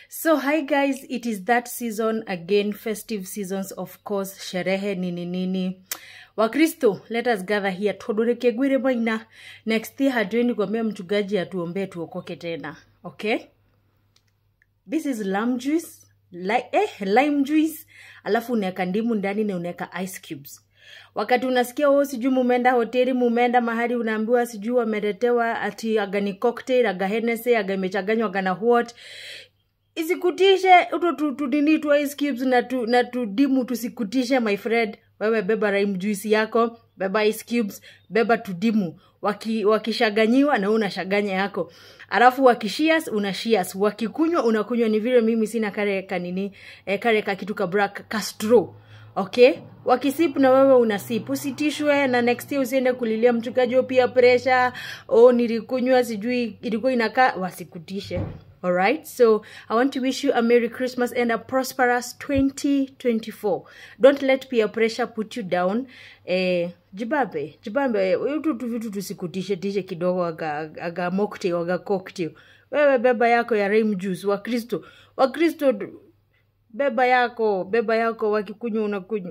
So hi guys, it is that season again, festive seasons of course, sherehe nini nini. Wakristo, let us gather here tuodoreke gwire maina. Next year hatuendi kuambia mchungaji atuombee tuokoke tena. Okay? This is lamb juice, li eh, lime juice, alafu unaweka ndimu ndani na unaweka ice cubes. Wakati unasikia wewe sijui mumeenda hoteli, mumeenda mahali unaambiwa sijui wameletewa ati aga ni cocktail, aga Hennessy, aga imechanganywa aga na what isikutishe uto tu, tu nini tu ice cubes na tu, na tudimu tusikutishe my friend wewe beba lime juice yako beba ice cubes beba tudimu Waki, wakishaganyiwa na wewe unashaganya yako alafu wakishias una shias wakikunywa unakunywa ni vile mimi sina kare kanini eh, kare ka kitu ka black castro okay wakisip na wewe unasip usitishwe na next year usiende kulilia mchungaji o pia pressure o nilikunywa sijui ilikuwa inakaa wasikutishe Alright, so I want to wish you a Merry Christmas and a prosperous 2024. Don't let peer pressure put you down. Eh, jibabe, jibabe, utu tu vitu tusikutishe tishe kidogo aga, aga mocktail, aga cocktail. Wewe beba yako ya lime juice, Wakristo. Wakristo, beba yako, beba yako, wakikunywa unakunywa.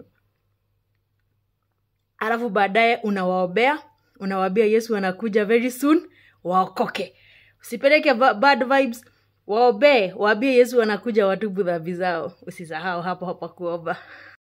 Alafu baadaye unawaombea, unawaambia Yesu anakuja very soon, waokoke. Usipeleke va- bad vibes, waombee, waambie Yesu anakuja watubu dhambi zao. Usisahau hapo hapa kuomba.